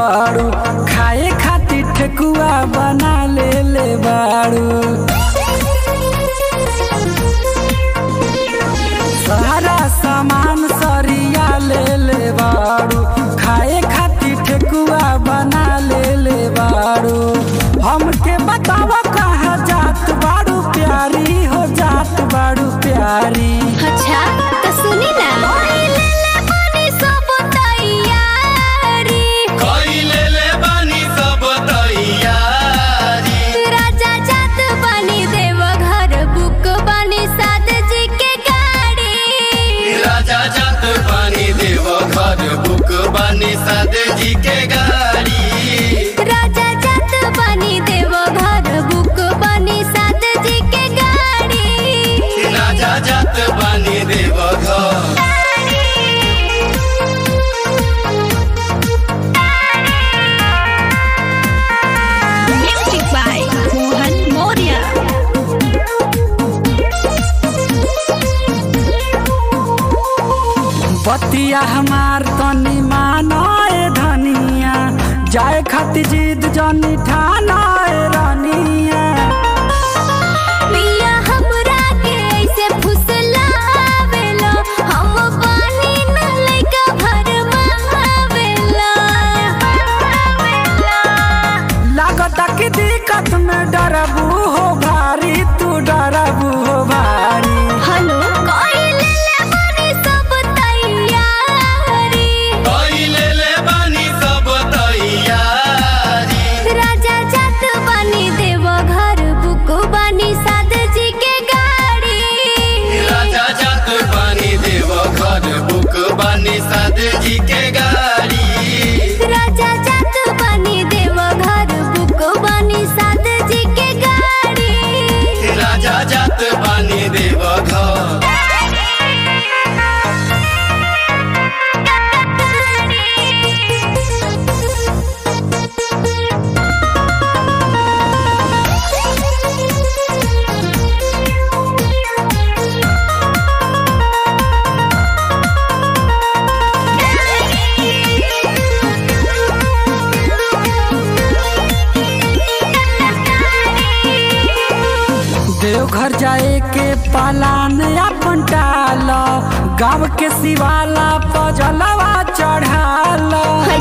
बाड़ू खाए खातिर ठेकुआ बना ले ले बाड़ू सारा सामान सरिया ले ले बाड़ू खाए खातिर ठेकुआ बना ले ले बाड़ू हमके बताव कहाँ जात बाड़ू प्यारी हो जात बाड़ू प्यारी अच्छा तो सुनी ना कइले ले बानी सब तैयारी राजा जात बनी देव घर बुक बनी साद जी के गाड़ी राजा जात बानी देव घर बुक बानी सादे जी के गाड़ी राजा जात बनी देव घर बुक बनी साद जी के गाड़ी राजा जात बानी देव घर Music by Mohan Moria. बतिया हमार तनी मानो ए धनिया जाए खातिर जिद जनी ठाना ए रानिया पिया हमरा के ऐसे फुसलावेलो हम बानी न लइका भरमावेलो लागता कि दिक्कत में डरबू हो भारी तू डरबू हो भारी हेलो कइले ले बनी सब तैयारी कइले ले बानी सब तैयारी राजा जात बनी देव घर बुक बनी साद जी के गाड़ी राजा जात बानी देव घर बुक बानी सादे जी के गाड़ी राजा जात बनी देव घर बुक बनी साद जी के गाड़ी राजा जात बानी देव घर देवघर जाए के पालान अपन टाल गाँव के शिवाला पजलवा चढ़ाल